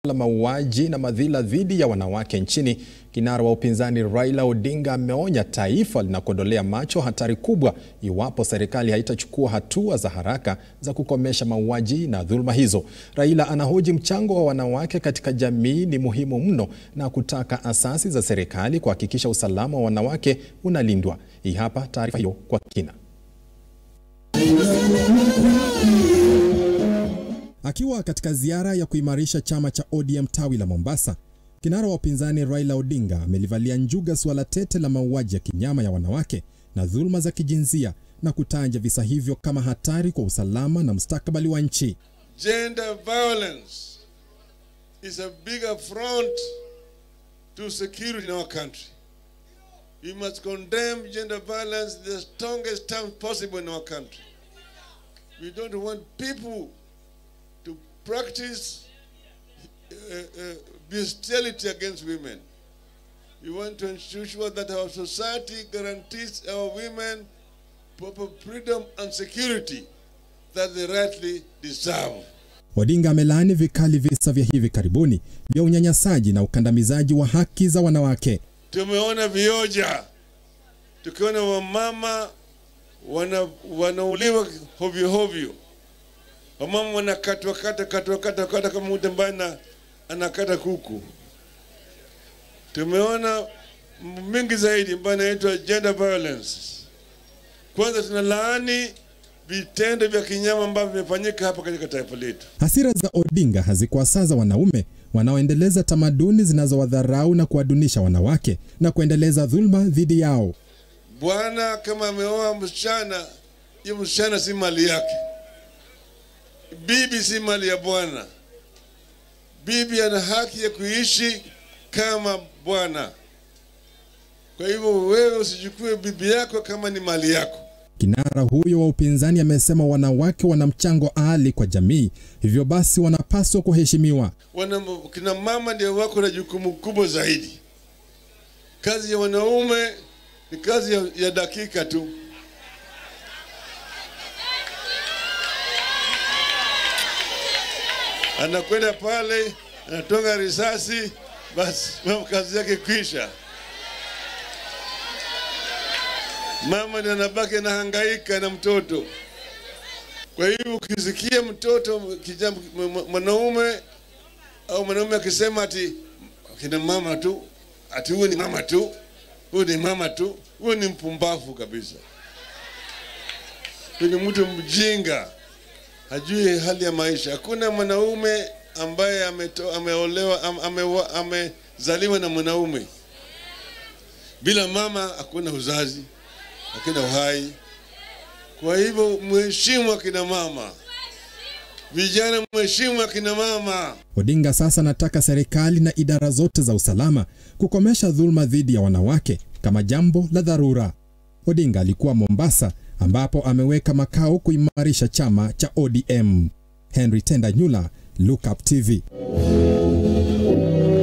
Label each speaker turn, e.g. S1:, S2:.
S1: la mauaji na madhila dhidi ya wanawake nchini, kinara wa upinzani Raila Odinga ameonya taifa linakodolea macho hatari kubwa iwapo serikali haitachukua hatua za haraka za kukomesha mauaji na dhuluma hizo. Raila anahoji mchango wa wanawake katika jamii ni muhimu mno na kutaka asasi za serikali kuhakikisha usalama wa wanawake unalindwa. Hii hapa taarifa hiyo kwa kina. Akiwa katika ziara ya kuimarisha chama cha ODM tawi la Mombasa, kinara wa upinzani Raila Odinga amelivalia njuga suala tete la mauaji ya kinyama ya wanawake na dhuluma za kijinsia na kutaja visa hivyo kama hatari kwa usalama na mustakabali wa nchi.
S2: Gender violence is a big affront to security in our country. We must condemn gender violence in the strongest terms possible in our country. We don't want people to practice uh, uh, bestiality against women. We want to ensure that our society guarantees our women proper freedom and security that they rightly deserve.
S1: Odinga amelaani vikali visa vya hivi karibuni vya unyanyasaji na ukandamizaji wa haki za wanawake.
S2: Tumeona vioja, tukiona wamama wana, wanauliwa hovyo hovyo, wamama wanakatwa kata katwa kata kata kama mtu ambaye anakata kuku. Tumeona mingi zaidi ambayo inaitwa gender violence. Kwanza tunalaani vitendo vya kinyama ambavyo vimefanyika hapa katika taifa letu.
S1: Hasira za Odinga hazikuwasaza wanaume wanaoendeleza tamaduni zinazowadharau na kuwadunisha wanawake na kuendeleza dhulma dhidi yao.
S2: Bwana kama ameoa msichana, hiyo msichana si mali yake. Bibi si mali ya bwana. Bibi ana haki ya kuishi kama bwana. Kwa hivyo wewe usichukue bibi yako kama ni mali yako.
S1: Kinara huyo wa upinzani amesema wanawake wana mchango ali kwa jamii, hivyo basi wanapaswa kuheshimiwa.
S2: Wana, kina mama ndio wako na jukumu kubwa zaidi. Kazi ya wanaume ni kazi ya, ya dakika tu. Anakwenda pale anatonga risasi, basi kazi yake kwisha. Mama ndiye anabaki anahangaika na mtoto. Kwa hivyo ukisikia mtoto kijana mwanaume au mwanaume akisema ati kina mama tu, ati huyu ni mama tu, huyu ni mama tu, huyu ni mpumbavu kabisa. Huyu ni mtu mjinga, hajui hali ya maisha. Hakuna mwanaume ambaye ameto, ameolewa am, ame, amezaliwa na mwanaume. Bila mama hakuna uzazi, hakuna uhai. Kwa hivyo mheshimu akina mama, vijana mheshimu akina mama.
S1: Odinga sasa anataka serikali na idara zote za usalama kukomesha dhuluma dhidi ya wanawake kama jambo la dharura. Odinga alikuwa Mombasa ambapo ameweka makao kuimarisha chama cha ODM. Henry Tenda Nyula, Look Up TV.